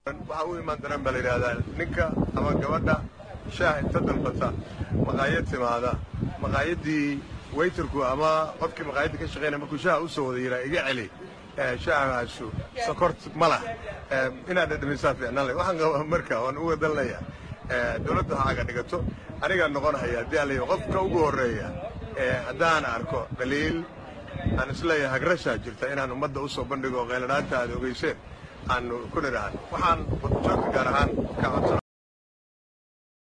waxaa u imaan daraan baa la yidhaahdaa ninka ama gabadha shaah inta dalbata maqaayad timaada maqaayaddii waytarku ama qofkii maqaayadda ka shaqaynaya markuu shaaha u soo wada yiraa iga celi shaahaasu sokort ma lah inaad dhadhamisaa fiicnaan leh waxaan qabaa marka waan uga dalnaya dowladda ha aga dhigato anigaa noqon haya haddii aan leeyahay qofka ugu horreeya haddaan arko dhaliil aan isleeyahay hagrashaa jirta inaan ummadda u soo bandhigo qayladhaanta aad ogeyseen aanu ku nidhaahno waxaan joogka gaar ahaan ka codsan